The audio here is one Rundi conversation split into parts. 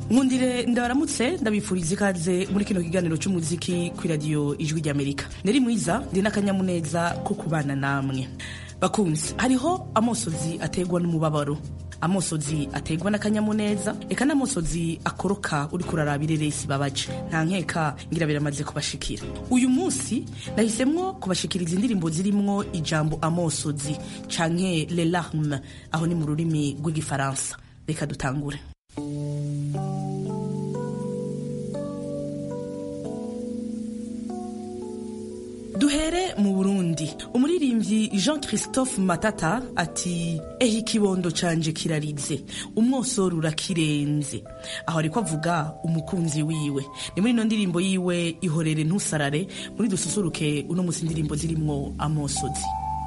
nkundire ndabaramutse ndabifuriza ikaze muri kino kiganiro cy'umuziki ku iradiyo ijwi ry'amerika nari mwiza ndi n'akanyamuneza ko kubana namwe bakunzi hariho amosozi ategwa n'umubabaro amosozi ategwa n'akanyamuneza eka n'amosozi akoroka uri kuraraba ireresi babaje nta nkeka ngira biramaze kubashikira uyu munsi nahisemwo kubashikiriza indirimbo zirimwo ijambo amosozi canke le larme aho ni mu rurimi rw'igifaransa reka dutangure duhere mu burundi umuririmbyi jean christophe matata ati ehe ikibondo canje kirarize umwosoro urakirenze aho ariko avuga umukunzi wiwe ni muri ino ndirimbo yiwe ihorere ntusarare muri dususuruke uno musi indirimbo zirimwo amosozi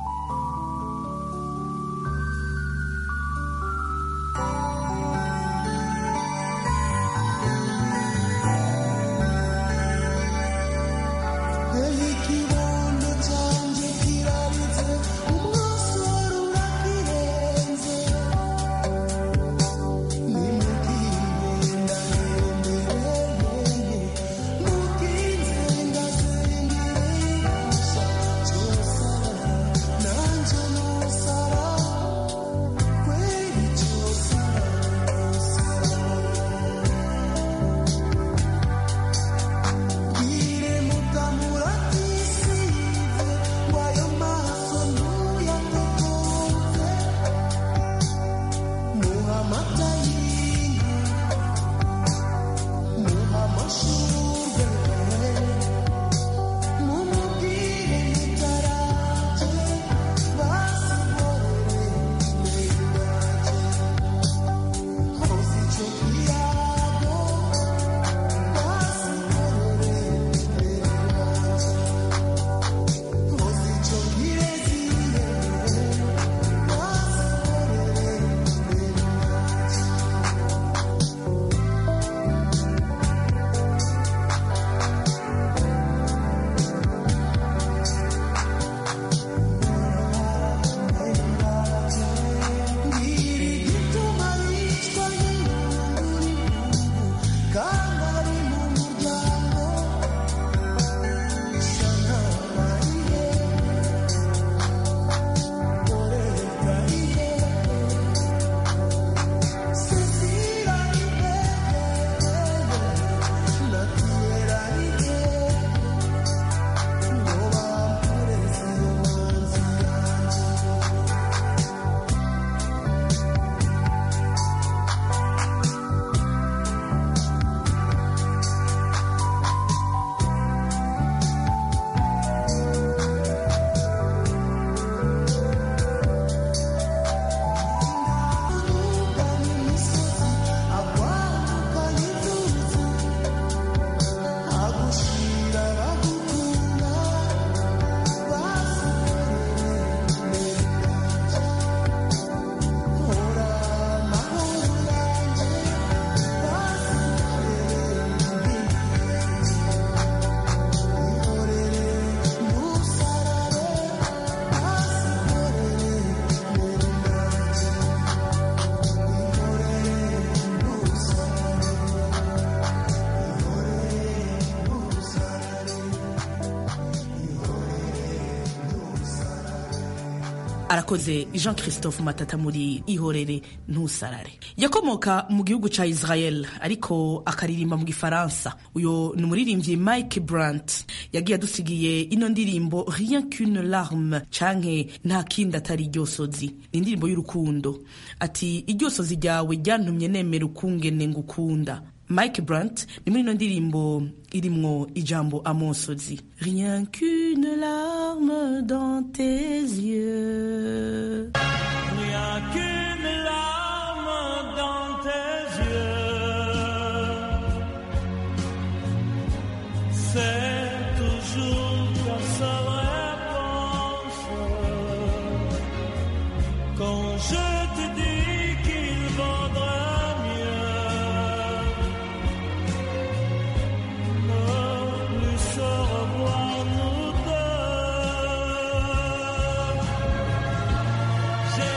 arakoze jean christophe matata muri ihorere ntusarare yakomoka mu gihugu ca israel ariko akaririmba mu gifaransa uyo ni umuririmbyi mike brant yagiye adusigiye ino ndirimbo rien qu'une larme canke nta kindi atari iryosozi ni indirimbo y'urukundo ati iryosozi ryawe ryantumye nemera ukungene ngukunda mike brant ni muri ino ndirimbo irimwo ijambo amosozi rien qu'une larme dans tes yeux Rien qu'une larme dans tes yeux, c'est toujours ta seule réponse. Quand je te dis qu'il vaudrait mieux ne plus se revoir nous deux. J'ai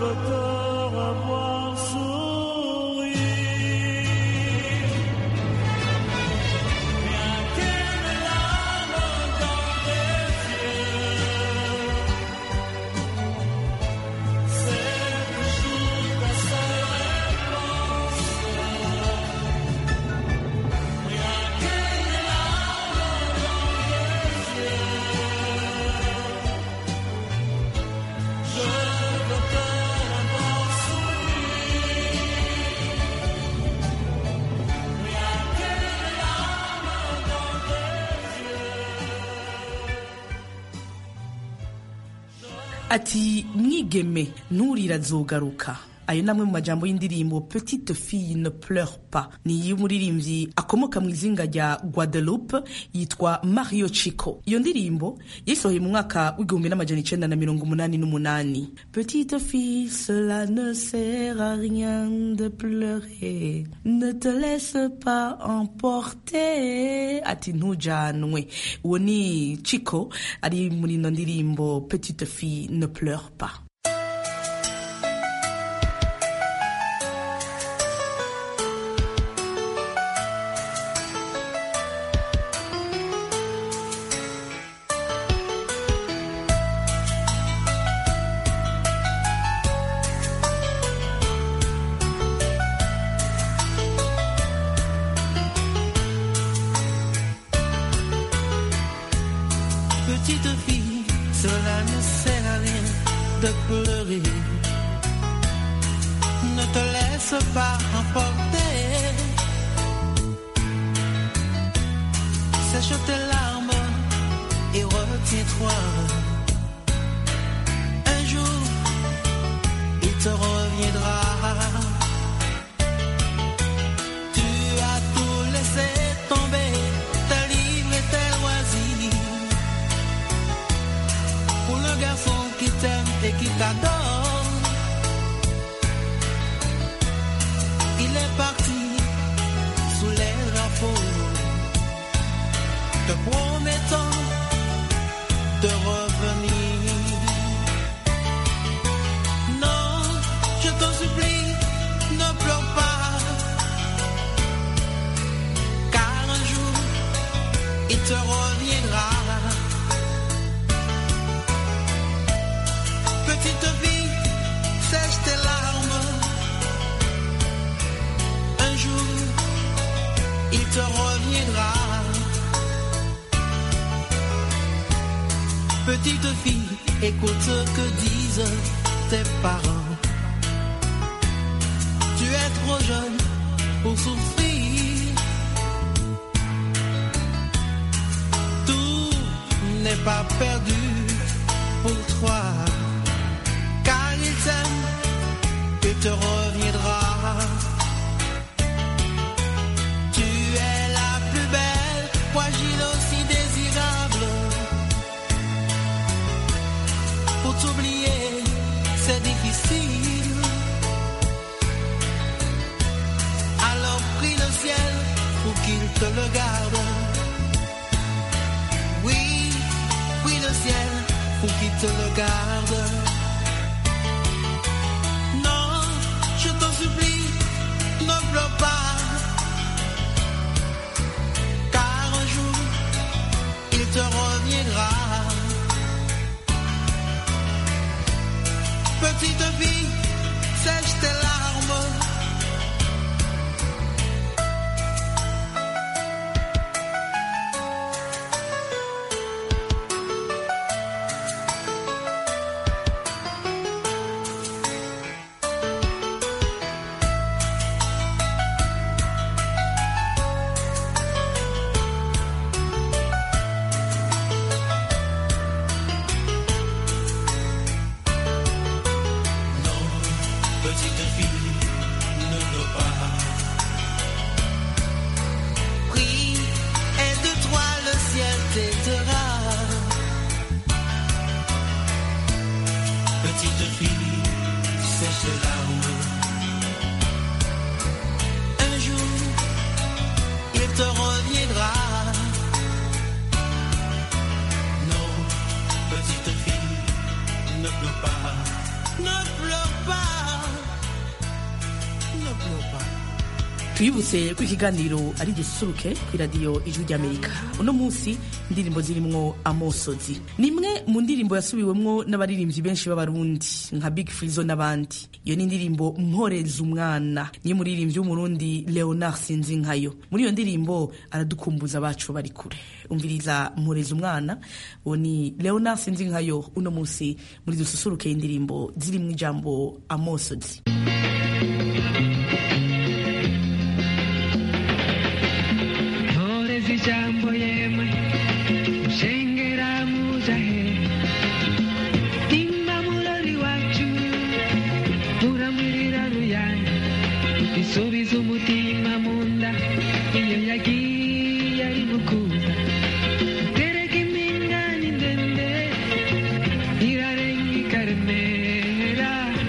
veux te revoir sourire. Bien qu'une larme dans tes yeux, c'est toujours ta seule réponse. Rien qu'une larme dans tes yeux, je veux te revoir sourire. Rien qu'une larme dans tes yeux. ati mwigeme nturira azogaruka ayo ni amwe mu majambo y'indirimbo petite fille ne pleure pas ni iy'umuririmbyi akomoka mu izinga rya guadeloupe yitwa mario chico iyo ndirimbo yayisohoye mu mwaka w'igihumbi n'amajana icenda na mirongo umunani n'umunani petite fille cela ne sert à rien de pleurer ne te laisse pas emporter ati ntujanwe uwo ni chico ari muri ino ndirimbo petite fille ne pleure pas Petite fille, cela ne sert à rien de pleurer. Ne te laisse pas emporter. Sèche tes larmes et retiens-toi. Un jour, il te reviendra. Tu as tout laissé tomber, tes livres et tes loisirs. Pour le garçon qui t'aime et qui t'adore, il est parti sous les drapeaux, te promettant de revenir. Non, je t'en supplie, ne pleure pas, car un jour il te reviendra. Petite fille, sèche tes larmes. Un jour, il te reviendra. Petite fille, écoute ce que disent tes parents. Tu es trop jeune pour souffrir. Tout n'est pas perdu pour toi car il t'aime et te reviendra. Tu es la plus belle, fragile aussi désirable. Pour t'oublier, c'est difficile. Alors prie le ciel pour qu'il te le garde. Oui, prie le ciel pour qu'il te le garde. Non, je t'en supplie, ne pleure pas. Car un jour, il te reviendra. Petite fille, sèche tes larmes. Petite fille, ne pleure pas. Prie, et de toi le ciel t'aidera. Petite fille, sèche les larmes. Un jour, il te reviendra. Non, petite fille, ne pleure pas. Ne pleure pas. tuyibutse ko ikiganiro ari gisusuruke ku iradiyo ijwi ry'amerika uno munsi indirimbo zirimwo amosozi ni imwe mu ndirimbo yasubiwemwo n'abaririmbyi benshi b'abarundi nka big frizo n'abandi iyo ni indirimbo mporeza umwana niyo muririmbyi w'umurundi leonard sinzinkayo muri iyo ndirimbo aradukumbuza abacu bari kure umviriza mporeza umwana uwo ni leonard sinzinkayo uno munsi muri dususuruke indirimbo zirimwo ijambo amosozi Mporeza ijambo yemwe mushengera muja he imba murori wacu muramwirira ruyana isubiza umutima mu nda iyo yagiye ari mukuza tereka impingane ndende irarenga ikaremera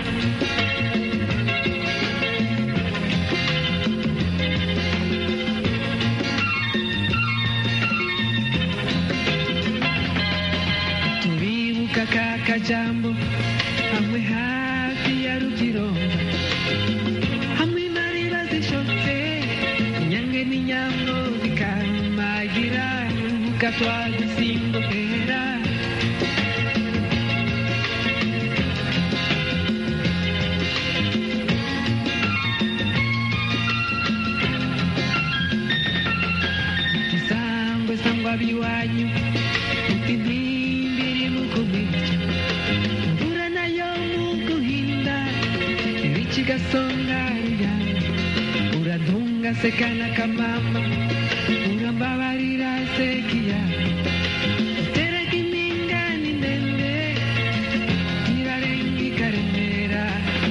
turibuka ka kajambo hamwe hafi ya rugironga hamwe mariba zishotse inyange n'inyambo zikarumagira urubuga twadusimbukera isangwe sangwa biwanyu uti ntimbiri mu kubica imvura nayo mu guhinda ibici gasonga ruyana uradunga sekana kamama urambabarira sekiya utereka impingane ndende irarenga ikaremera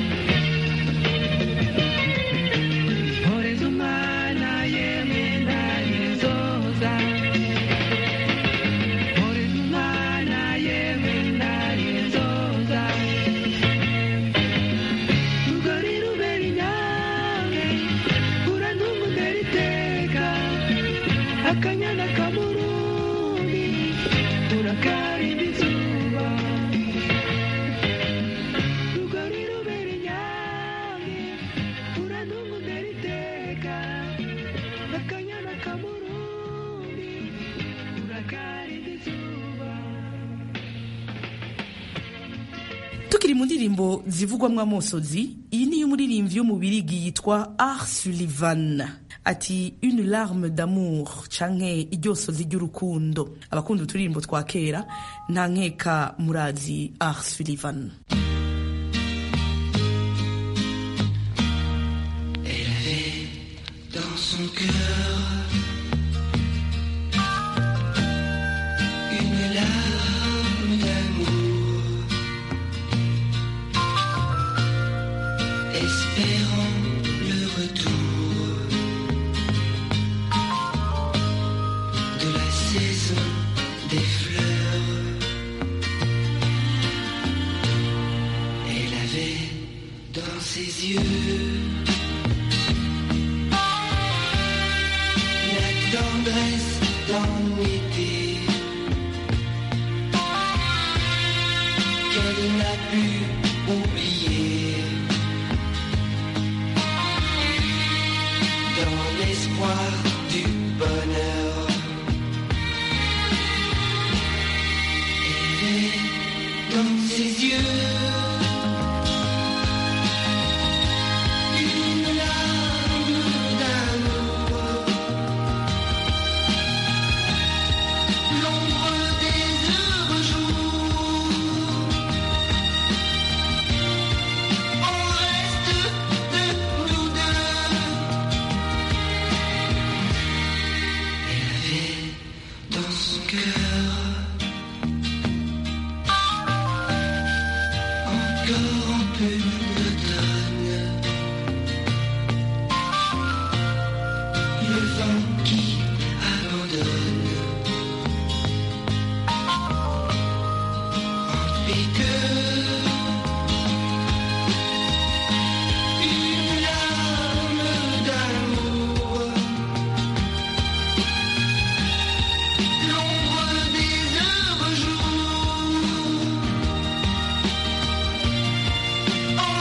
horeza umwana yemwe ndarizoza horeza umwana yemwe ndarizoza rugori rubera inyange urantunga undera iteka akanyana kamurundi urakarinda izuba rugori rubera inyange urantunga undera iteka akanyana kamurundi urakarinda izuba tukiri mu ndirimbo zivugwamo amosozi iyi ni iy'umuririmbyi wo mu birigi yitwa Art Sullivan ati une larme d'amour canke iryosozi ry'urukundo abakunda uturirimbo twa kera nta nkeka murazi Art Sullivan dans son cœur une larme d'amour, espérant le retour de la saison des fleurs. Elle avait dans ses yeux la tendresse d'un été qu'elle n'a pu oublier dans l'espoir du bonheur. Elle est dans ses yeux une larme d'amour. L'ombre des heureux jours On reste de nous deux Elle avait dans son cœur Encore un peu d'automne Le vent qui abandonne en piqueur. Une larme d'amour, l'ombre des heureux jours.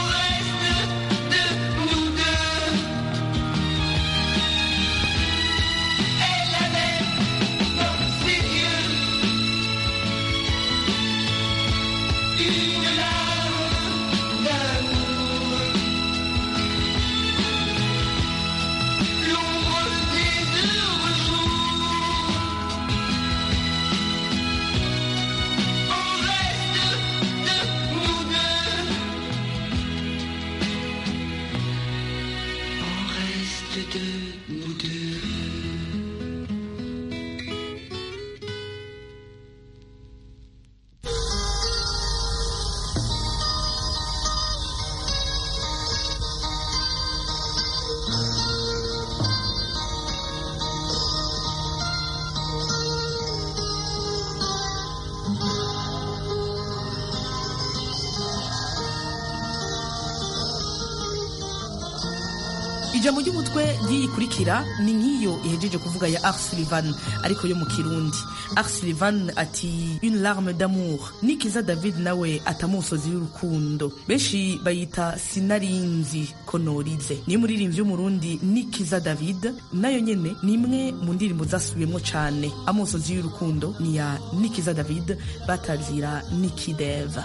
ijambo ry'umutwe ry'iyikurikira ni nk'iyo ihejeje kuvuga ya Ars Sullivan ariko yo mu kirundi Ars Sullivan ati une larme d'amour nikiza David nawe atamusozi y'urukundo benshi bayita sinarinzi ko norize niyo muririmbyi w'umurundi nikiza David nayo nyene ni imwe mu ndirimbo zasubiyemwo cane amusozi y'urukundo ni ya nikiza David batazira nikideva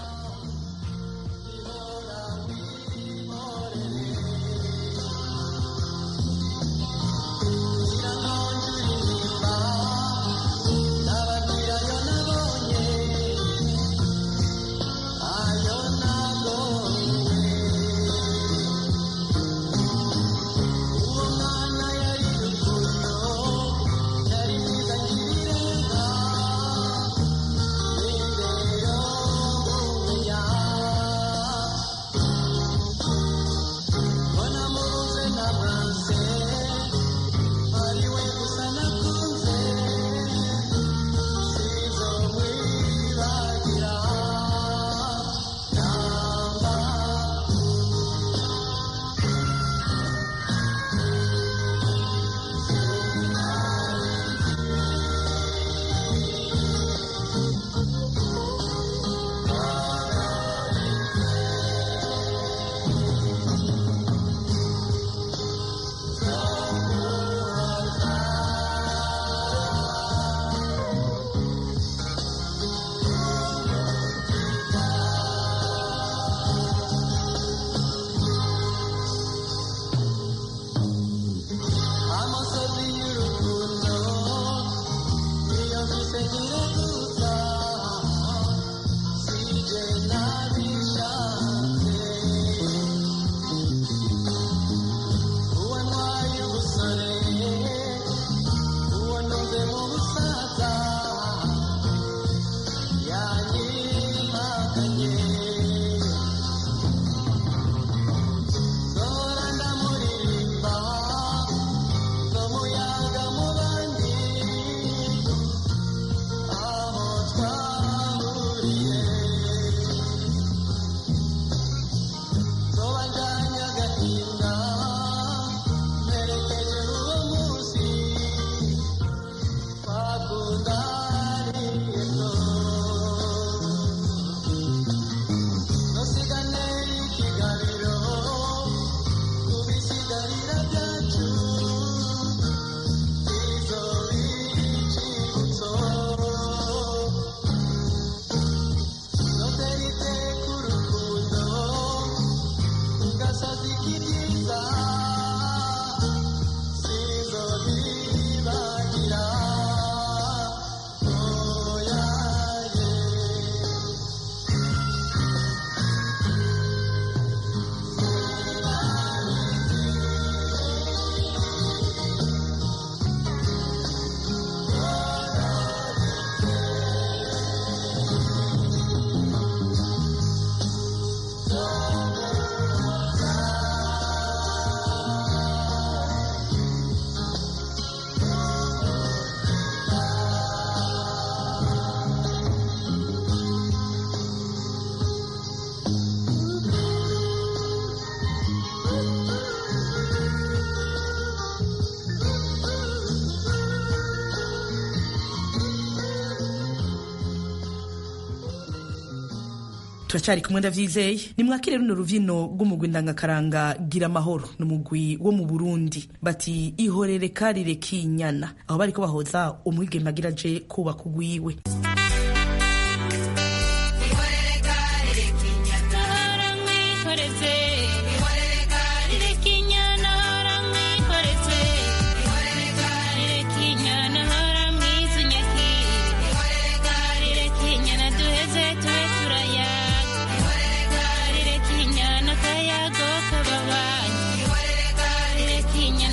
turacyari kumwe ndavyizeye nimwakire runo ruvino rw'umugwi ndangakaranga gira amahoro ni umugwi wo mu burundi bati ihorere karire kinyana aho bariko bahoza umwigeme agira aje kubaka ugwiwe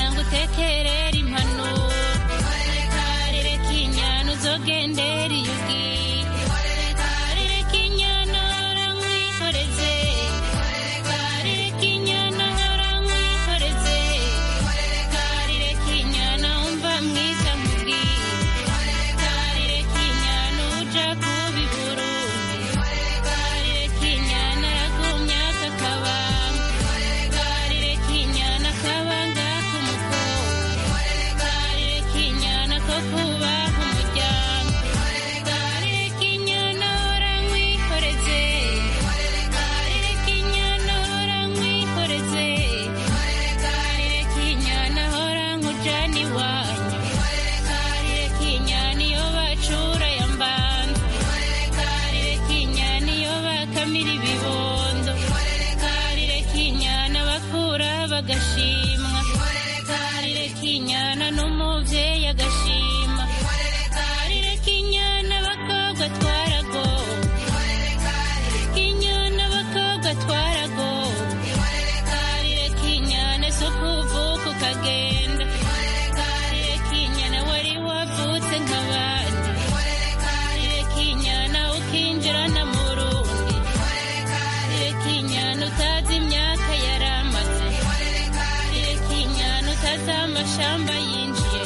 Gendera iyo yumva agashimwa karire kinyana n'umuvyeyi agashima karire kinyana abakobwa twaragowe kinyana abakobwa twaragowe karire kinyana so kuvuka ukagenda karire kinyana wari wavutse nk'abandi karire kinyana ukinjirana mu rundi karire kinyana utazi imyaka yaramaze karire kinyana utazi amashamba yinjiye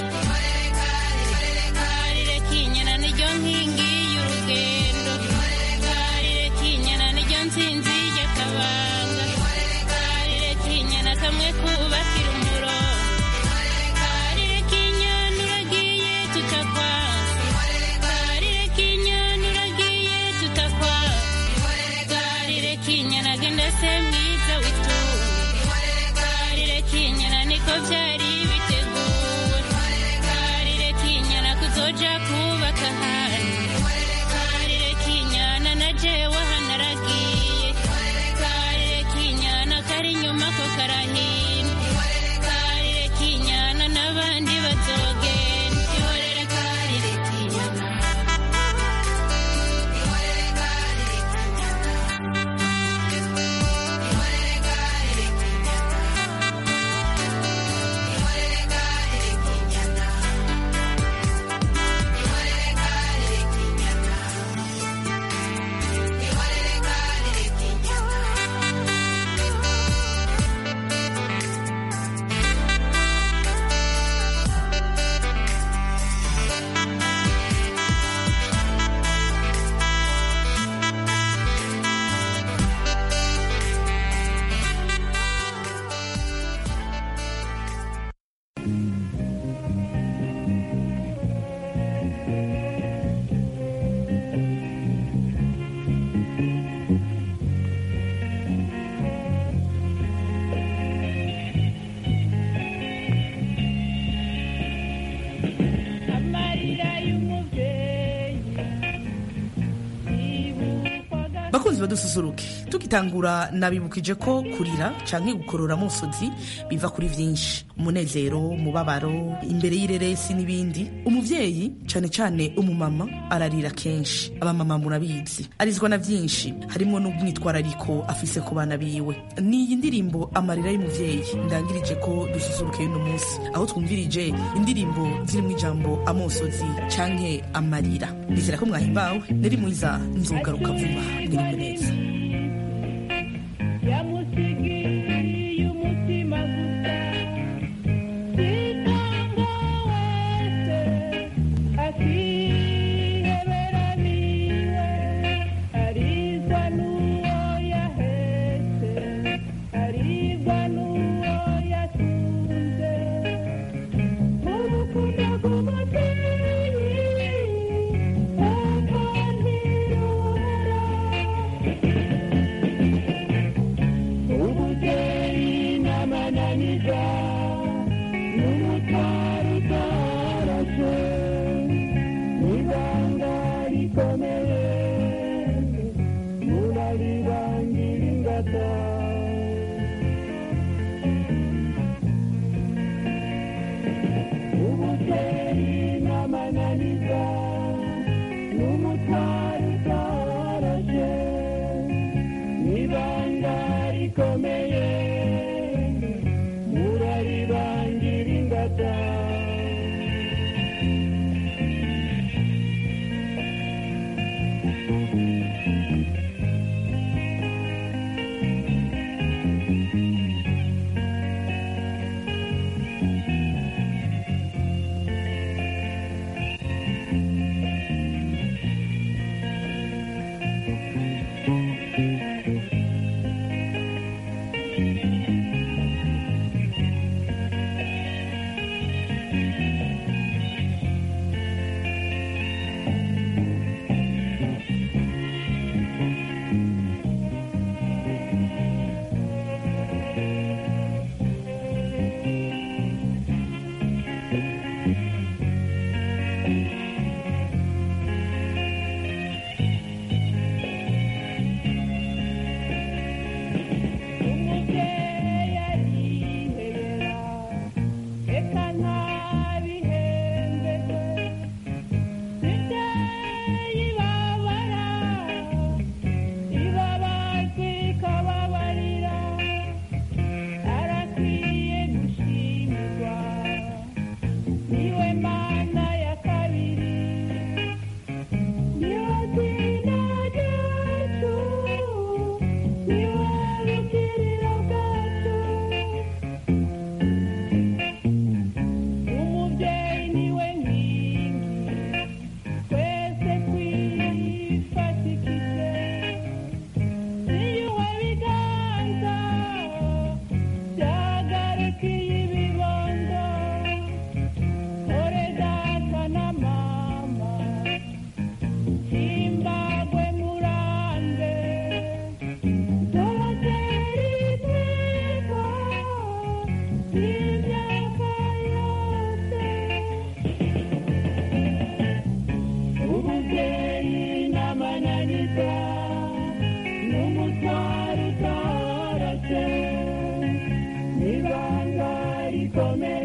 karire kinyana niryo nkingi y'urugendo karire kinyana niryo nsinzi y'akabanga karire kinyana kamwe kubakira umurongo karire kinyana uragiye tutakwanze karire kinyana uragiye tutakwanze karire kinyana genda se mwiza witunge karire kinyana niko byari biteguwe karire kinyana kuzoja kubaka ahandi karire kinyana na jewe hanaragiye karire kinyana kari inyuma ko karahina karire kinyana n'abandi bazogenda ihorere karire kinyana amarira y'umubyeyi bakunzi badususuruke tugitangura nabibukije ko kurira canke gukorora musozi biva kuri vyinshi umunezero umubabaro imbere y'ireresi n'ibindi umuvyeyi cane cane umumama ararira kenshi abamama murabizi arizwa na vyinshi harimwo n'umwitwarariko afise ku bana biwe niyi ndirimbo amarira y'umuvyeyi ndangirije ko dususuruke y'uno munsi aho twumvirije indirimbo zirimwo ijambo amosozi canke amarira nizera ko mwahimbawe nari mwiza nzogaruka vuba mwiriwe neza yamusigiriye umutima gusa sitanga wese akihebera niwe arizwa n'uwo yahetse arizwa n'uwo yatunze urukundo rw'umubyeyi uko ntirubura ubuteri n'amananiza n'umutwaro utarashe n'ibanga rikomeye muraribangira ingata ubuteri n'amananiza n'umutwaro utarashe n'ibanga rikomeye muraribangira ingata umubyeyi n'ibanga rikomeye